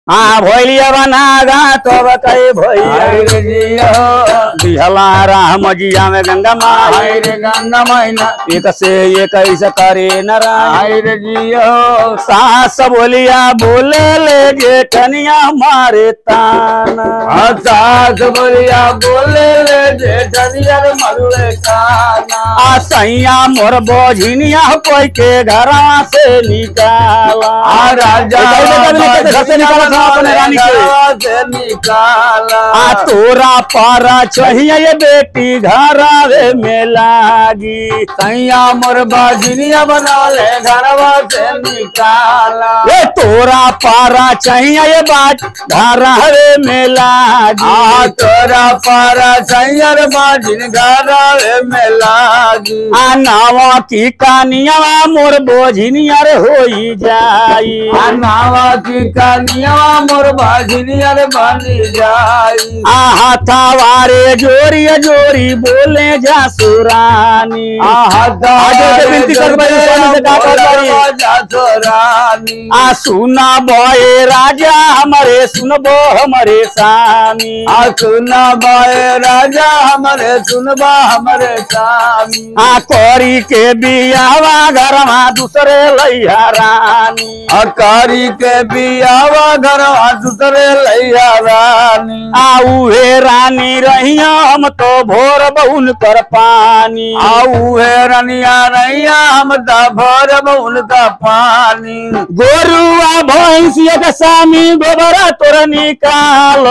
हाँ भैलिया बनागा तब कई भैया हाय रे जियो दिहला राम जिया में गंगा माई हाय रे गंगा मैना एक से एक ऐसा करे नारायण हाय रे जियो सास बोलिया बोले ले जेठनिया मारे ताना सास बोलिया बोले ले जेठनिया रे मरुले काना आ सैया मोर बोझिनिया कोई के घरवा से निकाला आ राजा ए, कभी कभी घर से निकाला था अपने रानी के घरवा से निकाला आ तोरा पारा चाहिए ये बेटी घरावे में लागी सैया मोर बाजनिया बना ले घरवा से निकाला ये तोरा पारा चाहिए ये बात घरावे में लागी आ तोरा पारा सैयर बाजिन घरवे में लागी आ नावा की कानिया मोर बोझिनिया रे होई जाई आ नावा की कनिया मोर बाजनिया रे बनी जाई आ हाथावारे जोरी जोरी बोले जा सुरानी आगे से विनती कर भाई, स्वामी से का कर भाई? रानी आ सुना बोए राजा हमारे सुनबो हमारे स्वामी आ सुना बाए राजा हमारे सुनबा हमारे स्वामी आ कोरी के बियावा घरमा दूसरे लैया रानी अकारी के बियावा घर दूसरे लैया रानी आ उहे रानी रहिया हम तो भोर बहुन कर पानी आऊ है रनिया रैया हम ता भरब उनका पानी गोरुआ भैंसिया के स्वामी गोबरा तोर निकाल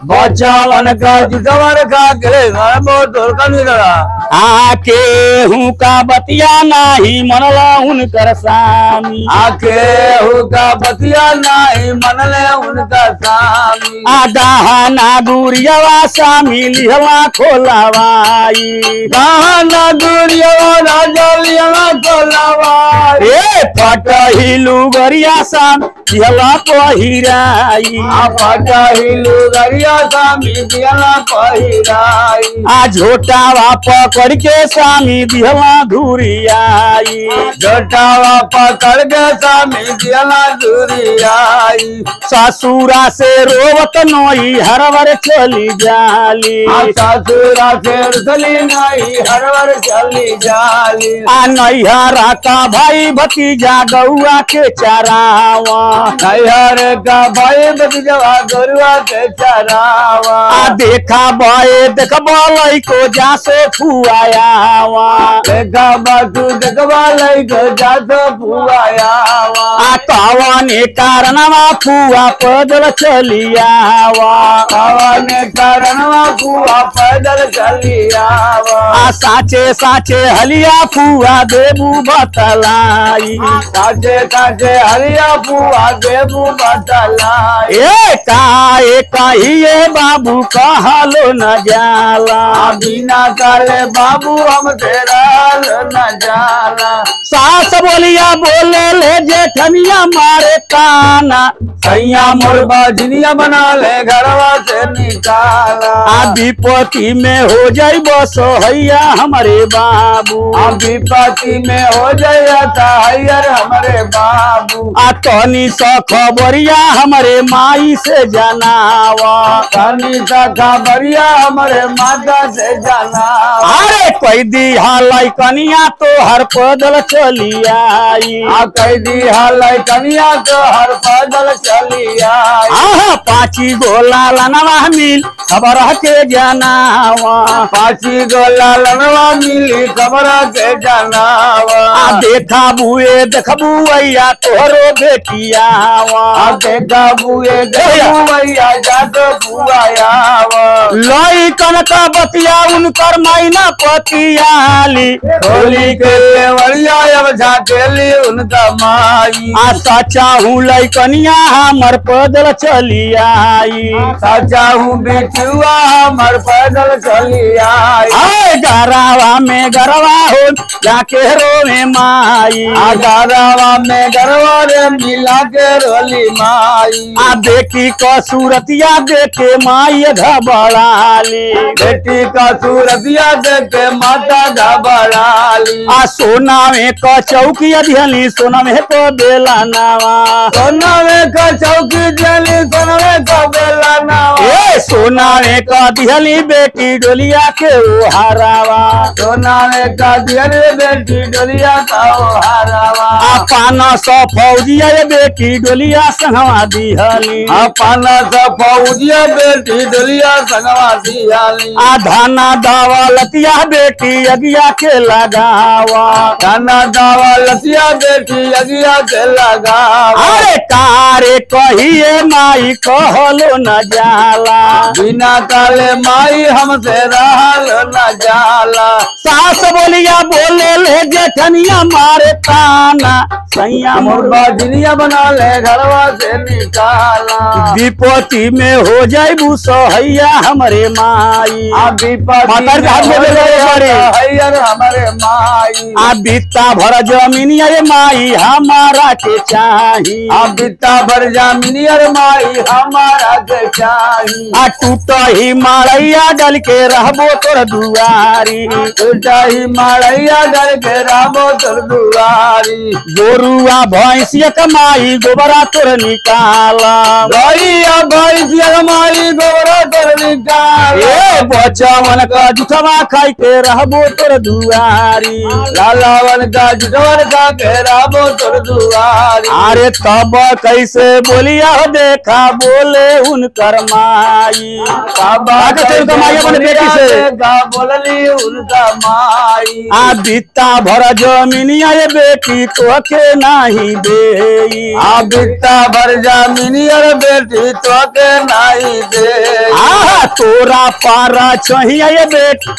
बचावन का जितवर का के घर बो तोर का निकला आके हूँ का बतिया नाही मनला उनकर स्वामी आके हुका बतिया नहीं मनले उनका स्वामी आ दहाना गुरियावा स्वामी लिहला खोलावाई कहाना दूरिया राजा लिया कोलावा ए पटहिलु गरिया साम लिहला पहिराई आ पटा हिलू गरिया स्वामी दिया पहिराई आ झोटावा पकड़ के स्वामी दिहला धुरियाई जोटावा पकड़ के स्वामी दिया दूरियाई ससुरा से रोवत नोई हरवर चली जाली आ ससुरा से रुसली नहीं हरवर चली जाली आ नैहरा का भाई भतीजा गौआ के चरावा नैहर का भाई बतिजवा गरुआ के चरावा आ देखा बे देख बोलै को जासो फुआयावा देखा बातू देखवा लई गो जातो पुआयावा आ कवने कारणवा फुआ पैदल चलियावा आवाने कारणवा पुआ पैदल चली आवा आ साचे साचे हलिया फुआ देबू बतलाई काचे काचे हरिया पुआ देबू बतलाई ए काए कहिए बाबू कहलो न जाला आ बिना काले बाबू हम तेरा न जाला सास बोलिया बोले ले जेठनिया मारे काना सैया मोर बाजनिया बना ले घरवा से निकाला आ विपत्ति में हो जाई बस हैया हमारे बाबू आ विपत्ति में हो जाता हयर हमारे बाबू आ तनी स खबरिया हमारे माई से जनावा कनी सा खबरिया हमारे माता से जाना अरे कोई दी हालाई कनिया तो हर पैदल चली आई आ कैदी हाल कनिया तो हर पैदल चली आई आहा पाची गोला लनवा मिल खबर के जनावा पाची गोला लनवा मिली खबर के जनावा आ देखा बुए देखबू भैया तोहरो बेटियावा आ देखा बुए देखू भैया जातो बुआयावा लई कनक बतिया उनकर मैना पतियाली होली के लेवरिया अब झाटेली उनका माई आ सचा हूँ लई कनिया हमर पैदल चली आई सचा हूँ बिचुआ हमर पैदल चली आई आए गरावा में गरवा हो जाके रोवे माई आ गारावा में गरवा रे मिला के रोली माई आ देखी क सूरतिया देखे माई घबराली बेटी का सूरतिया देख के माता घबराली आ सोना में क चौकी अधली सोना में तो बेला नावा सोना में का चौकी जली सोना सोना में का दिहली बेटी डोलिया के ओ हारावा सोना में का दियल बेटी डोलिया का ओ हारावा आ पाना सौ फौजिया ये बेटी डोलिया संगवा दिहली अपन सा फौजिया बेटी डोलिया संगवा दियाली आ धाना दावा लतिया बेटी अगिया के लगावा खाना दावा लसिया बेटी अगिया के लगावा अरे कारे कहिए माई कहलो न जाला बिना काले माई हमसे रहल न जाला सास बोलिया बोले ले जेठनिया मारे ताना सैया मोर मुर्गा जिनिया बना ले घरवा से निकाला विपत्ति में हो जाइबू सहैया हमरे माई अभी पति मातार के हाथ में दे दे बारी। हैयर हमारे माई आ बित्ता भर जमीनिया रे माई हमारा के चाही अब बिता भर जामिनियर माई हमारा के चाही आ टूट ही मारैया डल के रहबो तोर दुआरी उल्टा ही मारैया डर के रामो तोर दुआरी गोरुआ भैंसिया कमाई गोबरा तोर निकाला गैया भैंसिया माई गोरा तोर निकाल ए बचवन का जुठवा खाई के रहबो तोर दुआरी लालावन का जुटवर का के रामो तोर दुआरी अरे तब कैसे बोलिया हो देखा बोले उनकर माई बाबा आगे चल के माई अपने बेटी से। का बोलली उनका माई आ बित्ता भर जमीनिया ये बेटी तो के नाही देई आ बिता भर जामिनियर बेटी तो के नहीं दे आ तोरा पारा चाहिए ये बेटी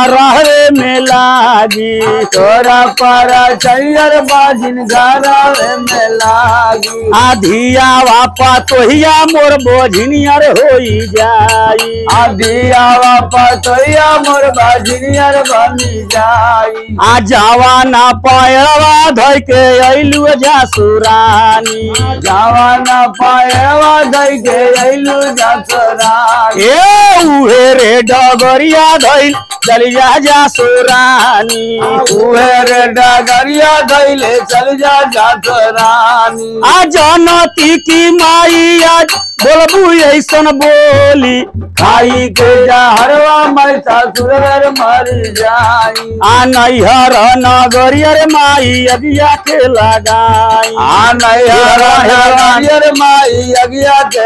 घरे में लागी तोरा पारा चैयर बाजिन घरा में लागी आ धिया वापा तोहिया मोर बोझनियर होई जाई आदिया वापस तोया मोर बाजिनियर बनी जाई आ जवाना पैरवा धोइ के अइलु जासुरानी जवाना पायवा दई के अइलू जसरानी ए उहे रे डगरिया धइल चलिया जासुरानी उहे रे डगरिया धैले चल जा जसरानी आ जनती की माई आज बोलबू ऐसन बोली खाई के जहरवा मैं ससुर मर जाई आ नैहर नगरिया रे माई अगिया के लगाई आ नैहर माई अगिया के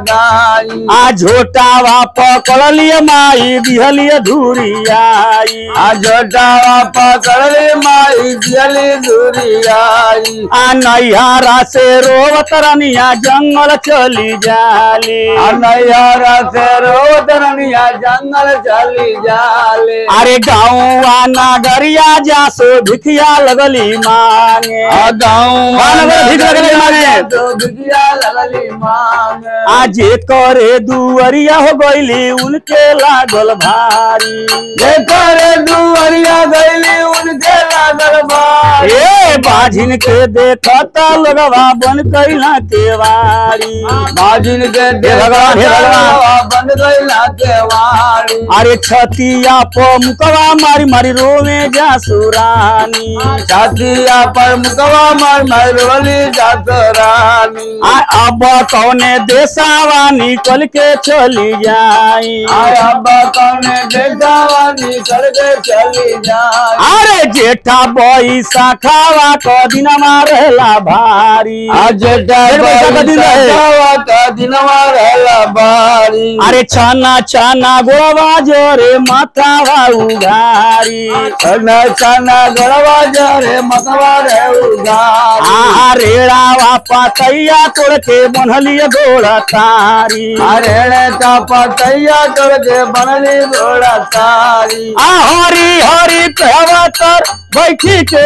लगाई आ झोटावा पकड़ लिया माई दिहलिया धूरी आई आ जोटावा पकड़ ले माई दियली दूरी आई आ नैहरा से रोवत रनिया जंगल चली जाली आ नैहरा से रोत रनिया जंगल चली जाले अरे गाँव नगरिया जासो भिखिया लगली मांगे आ गाँव हाँ, नगर भीख लगले मांगे। तो भिखिया लगली मांगे आजे करे दुअरिया हो गईली उनके लागल भारी देखो रे दुवरिया गईली उनके लागल बारी ए बाझिन के देखता लगवा बन कैला केवारी बाजिन के हे भगवान, हे भगवान। बंद गईला के वारी अरे छतिया प मुकवा मारी मारी रोवे जा सुरानी छातिया पर मुकवा मार मरवली जात रानी आ अब कौने देसावा निकल के चली जाई आया कौने देखावा निकल के चली जाए अरे जेठा बैसा खावा क दिनमा रहला भारी आज डेढ़ पैसा का दिन रहे। का दिनवा रहला बारी अरे छाना छाना गोवा जोरे माथावा उघारी चना चना गड़वा जा रे मतवा रे उगारी आ रेड़ावा पातैया तोड़ के बनलिय गोड़ा तारी अरे रे का पतैया तोड़ के बनली घोड़ा तारी आ हरी हरी कहवा तर बैठी के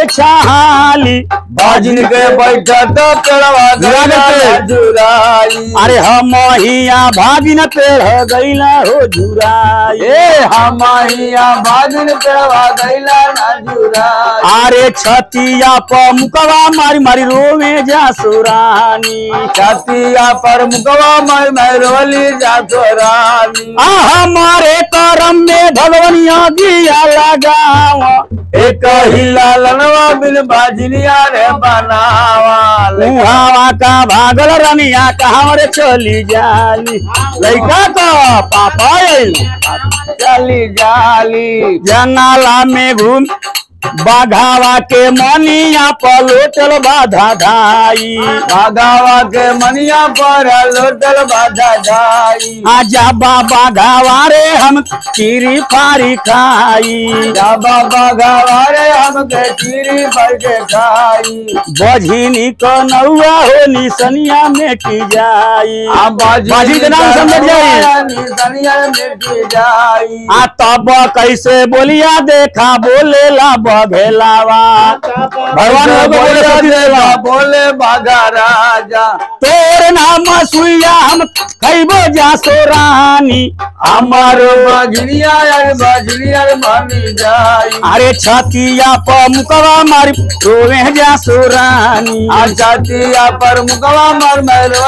छाली बाजिन के बैठा तो पेड़वा जुराई पे। जुराई अरे हम हिया भागिन पेड़ गईला हो जुराई ए हमारिया बाजिन पेड़वा गैला ना जुराई अरे छतिया प मुकवा मारी मारी रोवे जा सुरानी छतिया पर मुकवा मार मैरोली जातो रानी आ हमारे करम में भगवनिया दिया लगावा एक कही लालनवा बिन बाजनिया रे बनावा मुहावा का भागल रनिया कहाँ रे चली जाली लइका का पापा आइल चली जाली जंगला में घूम बाघावा के मनिया पलोटल बाधा धाई बागावा के मनिया पर लोटल बाधा जाई आजा बाबा घावा रे हम चीरी फारी खाई जाबा बागावा रे हमके चीरी भर के खाई बझिनी क नौआ हो निसनिया मेटी जाई आ बाजी के नाम समझ जाई सनिया मिटी जाई आ तब कैसे बोलिया देखा बोलेला बघेलावा भगवान भगवान होके बोले सती देवा। बोले बागा राजा तोर नाम सुइया हम खैबो जा सोरानी हमार बजनिया यार बजनिया बनी जाई अरे छतिया प मुकवा मारी रोवे जा सोरानी आ जातिया पर मुकवा मर मर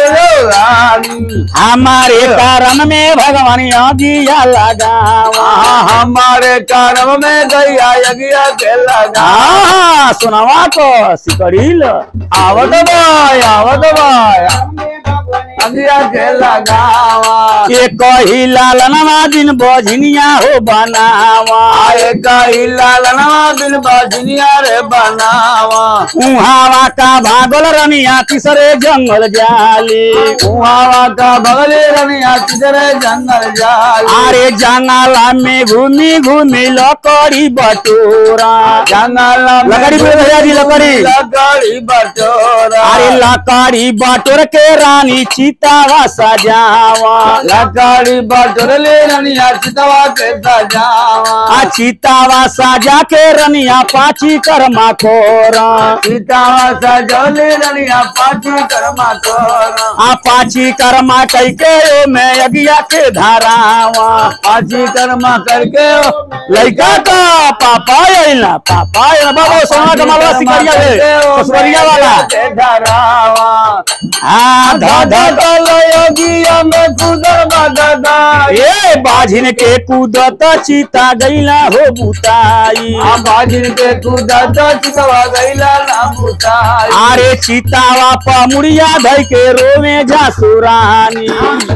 रानी हमारे कारण में भगवान दिया लगावा आ हमारे कर्म में गैया यज्ञ के लगा हाँ सुनावा तो सिकड़ील आवत बाय आवत बाय अगिया के लगावा ये कही लालनवा दिन बजनिया हो बनावा आए कही लालनवा बिन बजनिया रे बनावा उहावा का भागल रनिया तीसरे जंगल जाली कुहावा का बगले रनिया किधरे जंगल जाली अरे जंगला में घूमी घूमी लकड़ी बटोरा जंगल में लकड़ी बोले भैया जी, लकड़ी। लकड़ी बटोरा अरे लकड़ी बटोर के रानी चितावा सजावा लकड़ी बटोर ले रनिया चितवा के सजावा आ चितावा सजा के रनिया पाची कर्मा खोरा चितवा सजौले रनिया पाची कर्मा तोरा आ पाची कर्मा कई के मैं अगिया के धारावा पाची कर्मा करके लड़का का पापा आइला पापा आइला बाबा सोना का मालवा सिकरिया है कसुरिया वाला धरावा हाँ धा धा धा। योगिया में कुदर बददा ए बाझिन के कूदत चिता गईला हो बुताई आ बाजिन के कुदा तो चितवा गईला ना बुताई अरे चितावा पमुड़िया धई के रोवे जा सुरानी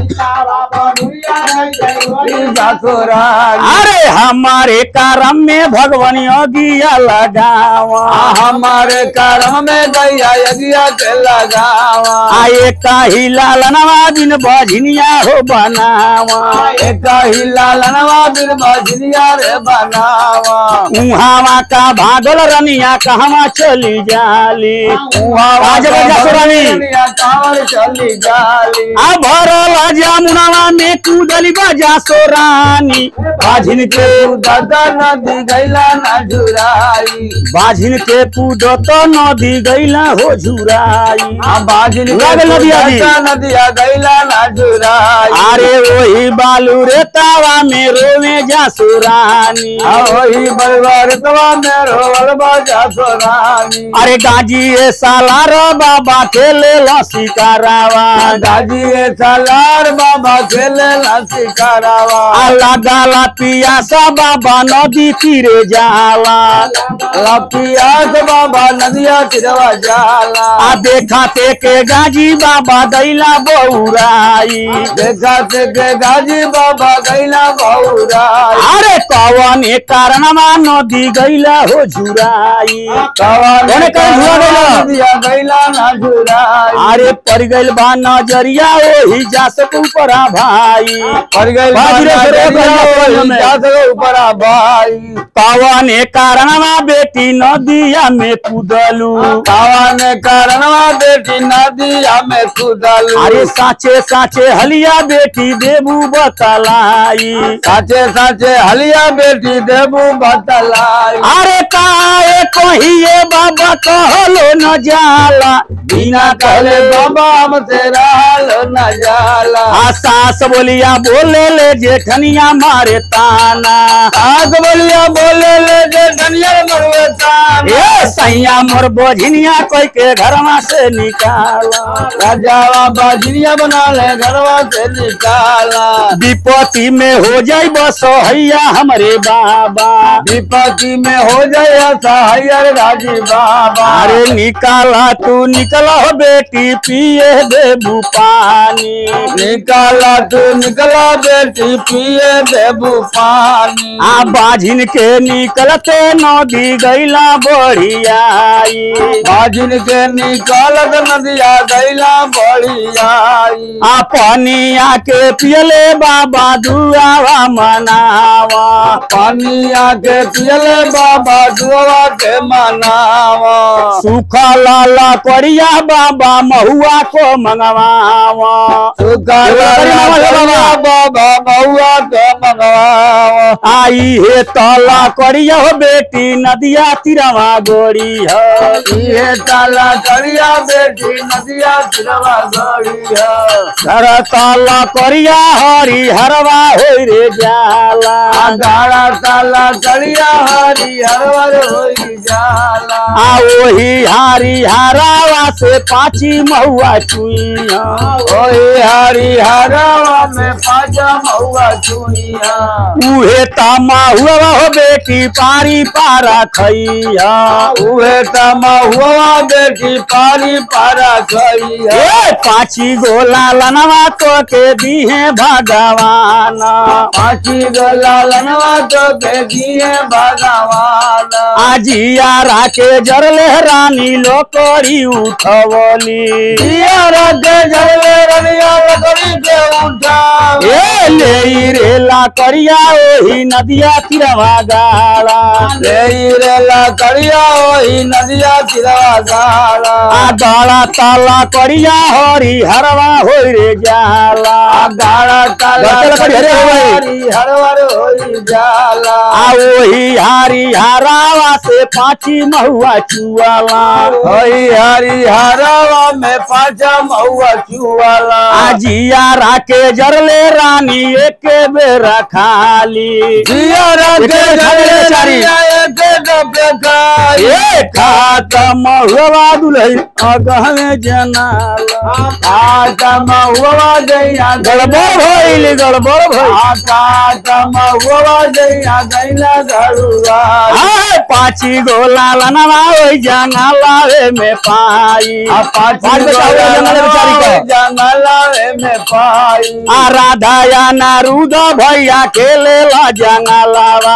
जाकोरानी अरे हमारे करम में भगवान अगिया लगावा आ हमारे कर्म में गैया यज्ञ के लगावा आए काही लालनवा दिन बझनिया हो बनावा एक ही लालनवा बिन बजनिया रे बनावा उहावा का भागल रनिया कहवा चली जाली आ जगह जा सुरानी कांवर चली जाली आ भरल जामुनवा में कूदली बजा सोरानी बाझिन के दादा नदी गैला ना झुराई बाझिन के कूदत नदी गईला हो झुराई आ बाजिन उड़ा गइल नदिया जी। नदिया गैला ना झुराई अरे वही बालू रे तावा में रोवे जा सुरानी आ वही बलवर तवा में रोवल बाजा सोनानी अरे गाजी ए साला रो बाबा खेले लसी करावा दादी ए सालार बाबा खेले लासी करावा अल्लाह गाला पियासा बाबा नदी तीरे जाला लपियास बाबा नदिया तिरवा जाला आ देखा ते के गाजी बाबा दैला बौराई देखा से के गाजी बाबा गैला बहुराई अरे कवन ए कारणमा नदी गईला हो झुराई कवाने कौन झुरा गइला? नदिया गैला ना झुराई अरे पड़ गइल बा नजरिया ओही जा सकू परा भाई पड़ गई बाजी रे सरे गइला हमें। जा सके ऊपर आ भाई कवन ए कारणमा बेटी नदिया में कूदलू कवाने कारणवा बेटी नदिया में कूदल अरे साचे साचे हलिया बेटी देबू बतलाई साचे साचे हलिया बेटी देबू बतलाई अरे काए कहिए बाबा कहलो न जाला बिना कहले बाबा हमसे रहल न जाला आ सास बोलिया बोले ले जेठनिया मारे ताना आग बोलिया बोले ले जे धनिया मरुए तान ए सैया मोर बोझिनिया कोई के घरवा से निकाला राजावा बाजरिया बना ले घरवा से निकाला विपत्ति में हो जाई बस हैया हमरे बाबा विपत्ति में हो जाए सहायर राजी बाबा अरे निकाला तू निकला हो बेटी पिए देबू पानी निकाला तू निकला बेटी पिए देबू पानी आ बाझिन के निकलते नदी गैला बढ़ियाई बाजिन के निकालत नदिया गैला बढ़ियाई आ पानिया के पियले बाबा दुआवा मनावा पानी आके पियले बाबा दुआ के मनावा सूखा लाला करिया बाबा महुआ को मंगवावा सुखा एगो करी मामा हे बाबा। बाबा बउआ के मंगवावा आई हे तला करिया हो बेटी नदिया तिरवा गोरी है ये ताला करिया बेटी नदिया सिरवा गड़िया घर तला करिया हरी हरवा हो रे जाला गाड़ा ताला करिया हरी हरवर होई जाला आ ओही हारी हारावा से पाची महुआ चुइया ओए हरी हरवा में पाजा महुआ चुनिया उहे तामा हुआ हो बेटी पारी पारा खैया उहे तमा हुआ बेटी पानी पारा खइया ए पाची गोला लनवा तो के दीहे भगवान पाची गला लनवा तो के दिए भगवान आजिया राके जरले रानी लोकरी उठवली दिया रखे जले रनिया लकड़ी के उठा ए ले रेला करिया ओही नदिया तिरवा गाला ले रे ला करिया ओही नदिया तिरवा गाला आ गाला ताला करिया हरी हरवा होई रे जाला आ गाड़ा ताला गलत लकड़ी हरे हो गई। हरी हरवर होई जाला आ ओही हारी हारावा से पाची महुआ चुआला होई हरी हरवा में पाचा महुआ चुवाला आजिया राके जरले रानी एक बेरा खाली दिया रखे एके खाली जले बेचारी। रनिया एके डबे खाई ए खात महुआ दुलही अगहवे जनाला आता महुआ दैया गड़बड़ भइल गड़बड़ भइल आता महुआ दैया दैला घरुआ आय पाची गोला लनवा ओई जंगला रे में पाई पाची पाँच बेटा हुआ जंगल बेचारी का जंगलावे में पाई आ राधा या नारुद भैया खेले ला जंगलावा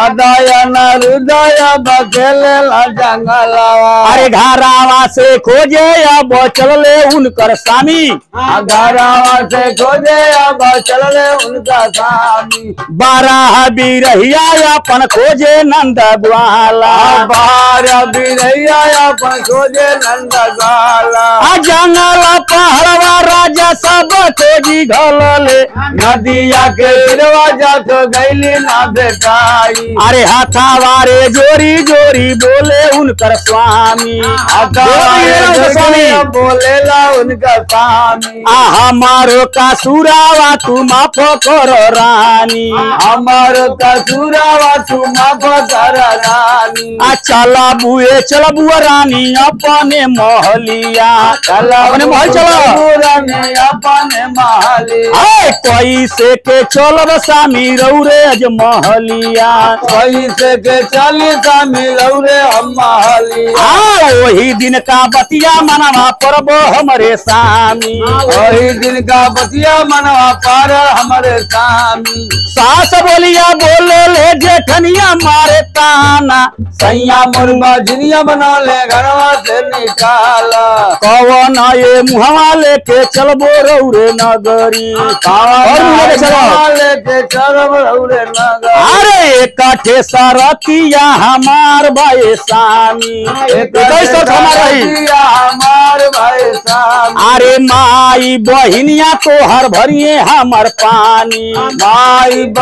हृदय न हृदय बखेले ला जंगलावा अरे घरावा से खोजे अब चलले उनकर स्वामी घरावा से खोजे अब चलले उनका स्वामी बारह बिरहिया अपन खोजे नंद ग्वाला बार बिरैया अपन खोजे नंद गाला आ जंगल पहड़वा राजा सब खोजी घलले नदिया के दरवाजा तो गैली ना बेटाई अरे हाथावारे जोरी जोरी बोले उनकर स्वामी जोरी रे उनकर स्वामी बोलेला उनका स्वामी आ हमारो का सुरावा तू माफ कर रानी हमार कसूरावा तू माफ कर रानी आ चला बुए चला बुआ रानी अपने महलिया अपने महल चला रानी अपने महली आए कैसे के चलब सामी रौरे अज महलिया कैसे के चली स्वामी रौरे हम महली आ वही दिन का बतिया मनवा परब हमरे सामी वही दिन का बतिया मनवा पार हमारे स्वामी सास बोलिया बोले ले जेठनिया मारे ताना सैया मुर्गा झिनिया बना ले घरवा से निकाला कवन ये मुहवा लेके चलबो रौरे नगरी और मुहवा ले चलो लेके चरम रौरे नगर अरे काठे सरतिया हमार भाई सामी इक्कीस सौ हमार रही रतिया हमार भाई स्वामी अरे माई बहिनिया तो हर भरिए हमर पानी माई घर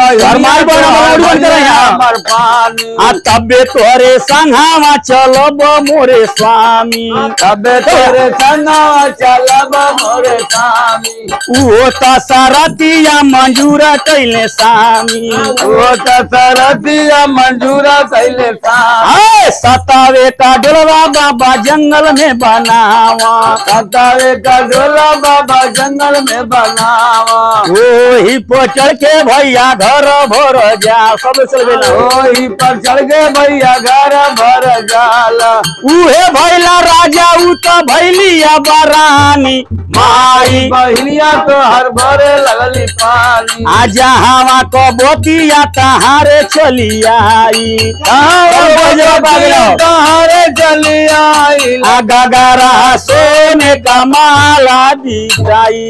मार बोला मौड़ी बन कर यहाँ हमर पानी आ तबे तोरे संघावा चलब मोरे स्वामी तबे तोरे संगवा चलब मोरे स्वामी उहो त सरतिया मंजूरा कैले स्वामी ओ त सरतिया मंजूरा कैले स्वामी आए सतावे का डोलवा बाबा जंगल में बनावा कतावे का डोला बाबा जंगल में बनावा ओही पर चढ़ के भैया घर भर जा सब चलबे ना ओही पर चढ़ गए भैया घर भर जाला उहे भैला राजा उ त भैलिया बरानी माई बहिनिया तो हर भरे लगली पानी आ जहावा क बोतिया तहारे चली आई तहारे चली आई आ गगरा सोने का माला दी जाई